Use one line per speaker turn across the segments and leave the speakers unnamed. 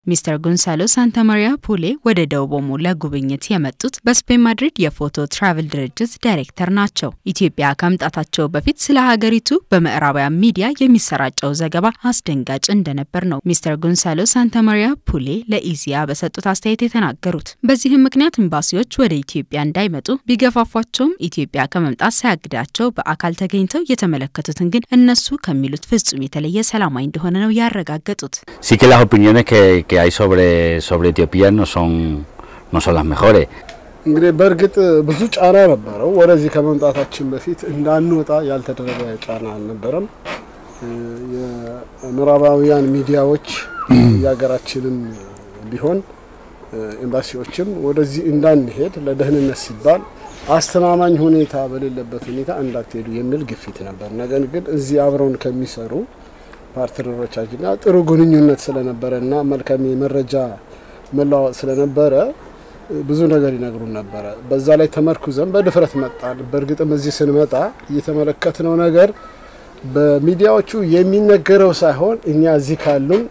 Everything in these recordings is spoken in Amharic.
ሚስተር ጎንሳሎ ሳንታማሪያ ፑሌ ወደ ደቡብ ኦሞ ለጉብኝት የመጡት በስፔን ማድሪድ የፎቶ ትራቭል ድርጅት ዳይሬክተር ናቸው። ኢትዮጵያ ከመምጣታቸው በፊት ስለ ሀገሪቱ በምዕራባውያን ሚዲያ የሚሰራጨው ዘገባ አስደንጋጭ እንደነበር ነው ሚስተር ጎንሳሎ ሳንታማሪያ ፑሌ ለኢዚያ በሰጡት አስተያየት የተናገሩት። በዚህም ምክንያት ኤምባሲዎች ወደ ኢትዮጵያ እንዳይመጡ ቢገፋፏቸውም ኢትዮጵያ ከመምጣት ሳያግዳቸው በአካል ተገኝተው የተመለከቱትን ግን እነሱ ከሚሉት ፍጹም የተለየ ሰላማዊ እንደሆነ ነው ያረጋገጡት።
Sí que las opiniones que, que hay sobre, sobre Etiopía no son, no son las mejores.
እንግዲህ በእርግጥ ብዙ ጫና ነበረው። ወደዚህ ከመምጣታችን በፊት እንዳንወጣ ያልተደረገ ጫና አልነበረም። የምዕራባውያን ሚዲያዎች የሀገራችንም ቢሆን ኤምባሲዎችም ወደዚህ እንዳንሄድ ለደህንነት ሲባል አስተማማኝ ሁኔታ በሌለበት ሁኔታ እንዳትሄዱ የሚል ግፊት ነበር። ነገር ግን እዚህ አብረውን ከሚሰሩ ፓርትነሮቻችን ጋር ጥሩ ግንኙነት ስለነበረ እና መልካም የመረጃ መለዋወጥ ስለነበረ ብዙ ነገር ይነግሩን ነበረ። በዛ ላይ ተመርኩዘን በድፍረት መጣን። በእርግጥም እዚህ ስንመጣ እየተመለከትነው ነገር በሚዲያዎቹ የሚነገረው ሳይሆን እኛ እዚህ ካሉን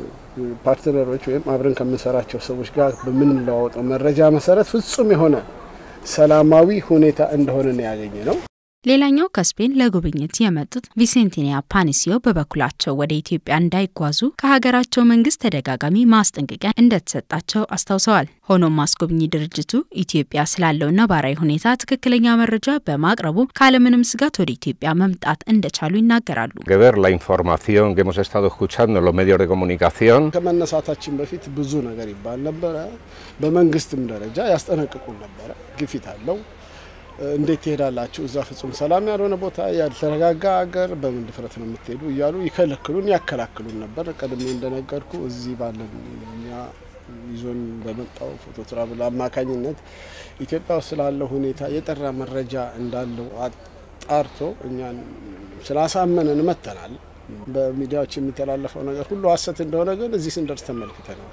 ፓርትነሮች ወይም አብረን ከምንሰራቸው ሰዎች ጋር በምንለዋወጠው መረጃ መሰረት ፍጹም የሆነ ሰላማዊ ሁኔታ እንደሆነ ነው ያገኘ ነው።
ሌላኛው ከስፔን ለጉብኝት የመጡት ቪሴንቲኒያ ፓኒሲዮ በበኩላቸው ወደ ኢትዮጵያ እንዳይጓዙ ከሀገራቸው መንግስት ተደጋጋሚ ማስጠንቀቂያ እንደተሰጣቸው አስታውሰዋል። ሆኖም አስጎብኚ ድርጅቱ ኢትዮጵያ ስላለው ነባራዊ ሁኔታ ትክክለኛ መረጃ በማቅረቡ ካለምንም ስጋት ወደ ኢትዮጵያ መምጣት እንደቻሉ ይናገራሉ።
que ver la información que hemos estado escuchando en los medios de comunicación
ከመነሳታችን በፊት ብዙ ነገር ይባል ነበረ። በመንግስትም ደረጃ ያስጠነቅቁን ነበረ። ግፊት አለው እንዴት ትሄዳላችሁ? እዛ ፍጹም ሰላም ያልሆነ ቦታ፣ ያልተረጋጋ ሀገር በምን ድፍረት ነው የምትሄዱ? እያሉ ይከለክሉን፣ ያከላክሉን ነበር። ቀድሜ እንደነገርኩ እዚህ ባለን እኛ ይዞን በመጣው ፎቶ ትራቭል አማካኝነት ኢትዮጵያ ውስጥ ስላለው ሁኔታ የጠራ መረጃ እንዳለው አጣርቶ እኛን ስላሳመነን መጥተናል። በሚዲያዎች የሚተላለፈው ነገር ሁሉ ሀሰት እንደሆነ ግን እዚህ ስንደርስ ተመልክተናል።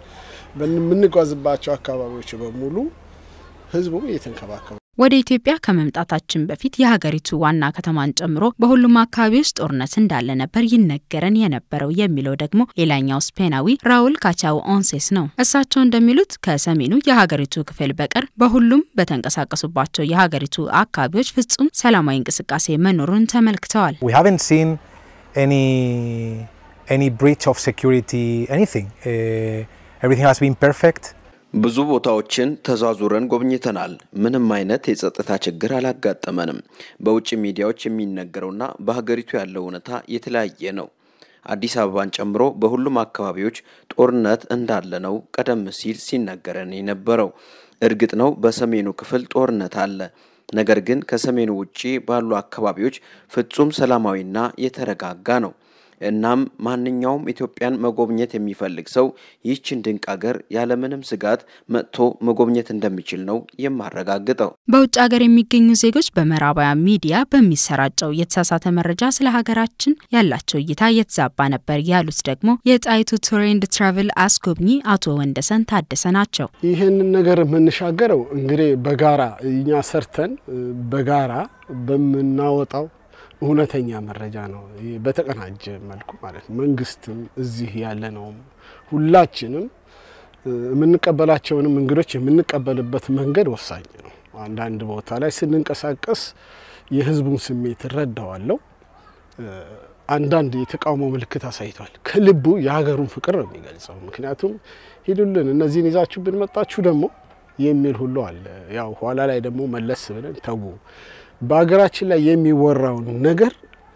በምንጓዝባቸው አካባቢዎች በሙሉ ህዝቡ እየተንከባከቡ
ወደ ኢትዮጵያ ከመምጣታችን በፊት የሀገሪቱ ዋና ከተማን ጨምሮ በሁሉም አካባቢዎች ጦርነት እንዳለ ነበር ይነገረን የነበረው የሚለው ደግሞ ሌላኛው ስፔናዊ ራውል ካቻው ኦንሴስ ነው። እሳቸው እንደሚሉት ከሰሜኑ የሀገሪቱ ክፍል በቀር በሁሉም በተንቀሳቀሱባቸው የሀገሪቱ አካባቢዎች ፍጹም ሰላማዊ እንቅስቃሴ መኖሩን ተመልክተዋል።
We haven't seen any any breach of security, anything. Uh, everything has been perfect.
ብዙ ቦታዎችን ተዟዙረን ጎብኝተናል። ምንም አይነት የጸጥታ ችግር አላጋጠመንም። በውጭ ሚዲያዎች የሚነገረውና በሀገሪቱ ያለው እውነታ የተለያየ ነው። አዲስ አበባን ጨምሮ በሁሉም አካባቢዎች ጦርነት እንዳለ ነው ቀደም ሲል ሲነገረን የነበረው። እርግጥ ነው በሰሜኑ ክፍል ጦርነት አለ። ነገር ግን ከሰሜኑ ውጪ ባሉ አካባቢዎች ፍጹም ሰላማዊና የተረጋጋ ነው። እናም ማንኛውም ኢትዮጵያን መጎብኘት የሚፈልግ ሰው ይህችን ድንቅ ሀገር ያለምንም ስጋት መጥቶ መጎብኘት እንደሚችል ነው የማረጋግጠው።
በውጭ ሀገር የሚገኙ ዜጎች በምዕራባውያን ሚዲያ በሚሰራጨው የተሳሳተ መረጃ ስለ ሀገራችን ያላቸው እይታ የተዛባ ነበር ያሉት ደግሞ የጣይቱ ቱር ኤንድ ትራቭል አስጎብኚ አቶ ወንደሰን ታደሰ ናቸው።
ይህንን ነገር የምንሻገረው እንግዲህ በጋራ እኛ ሰርተን በጋራ በምናወጣው እውነተኛ መረጃ ነው። በተቀናጀ መልኩ ማለት ነው። መንግስትም እዚህ ያለ ነውም ሁላችንም የምንቀበላቸውንም እንግዶች የምንቀበልበት መንገድ ወሳኝ ነው። አንዳንድ ቦታ ላይ ስንንቀሳቀስ የህዝቡን ስሜት እረዳዋለሁ። አንዳንድ የተቃውሞ ምልክት አሳይቷል። ከልቡ የሀገሩን ፍቅር ነው የሚገልጸው። ምክንያቱም ሂዱልን እነዚህን ይዛችሁ ብንመጣችሁ ደግሞ የሚል ሁሉ አለ። ያው ኋላ ላይ ደግሞ መለስ ብለን ተዉ በሀገራችን ላይ የሚወራውን ነገር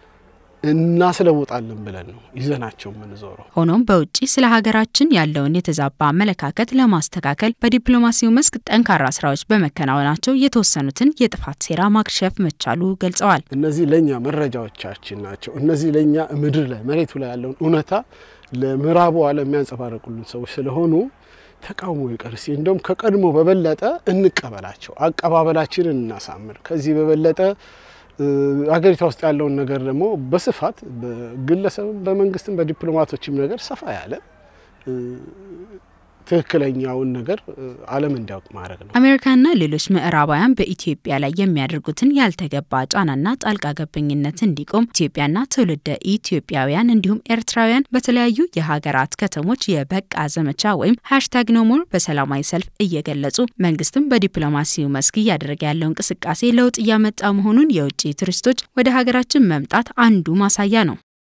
እናስለውጣለን ብለን ነው ይዘናቸው የምንዞረው።
ሆኖም በውጭ ስለ ሀገራችን ያለውን የተዛባ አመለካከት ለማስተካከል በዲፕሎማሲው መስክ ጠንካራ ስራዎች በመከናወናቸው የተወሰኑትን የጥፋት ሴራ ማክሸፍ መቻሉ ገልጸዋል።
እነዚህ ለእኛ መረጃዎቻችን ናቸው። እነዚህ ለእኛ ምድር ላይ መሬቱ ላይ ያለውን እውነታ ለምዕራቡ ዓለም የሚያንጸባረቁልን ሰዎች ስለሆኑ ተቃውሞ ይቀር እስኪ እንደውም ከቀድሞ በበለጠ እንቀበላቸው፣ አቀባበላችንን እናሳምር። ከዚህ በበለጠ ሀገሪቷ ውስጥ ያለውን ነገር ደግሞ በስፋት በግለሰብም በመንግስትም በዲፕሎማቶችም ነገር ሰፋ ያለ ትክክለኛውን ነገር ዓለም እንዲያውቅ ማድረግ ነው።
አሜሪካና ሌሎች ምዕራባውያን በኢትዮጵያ ላይ የሚያደርጉትን ያልተገባ ጫናና ጣልቃ ገብኝነት እንዲቆም ኢትዮጵያና ትውልደ ኢትዮጵያውያን እንዲሁም ኤርትራውያን በተለያዩ የሀገራት ከተሞች የበቃ ዘመቻ ወይም ሃሽታግ ኖሞር በሰላማዊ ሰልፍ እየገለጹ መንግስትም በዲፕሎማሲው መስክ እያደረገ ያለው እንቅስቃሴ ለውጥ እያመጣ መሆኑን የውጭ ቱሪስቶች ወደ ሀገራችን መምጣት አንዱ ማሳያ ነው።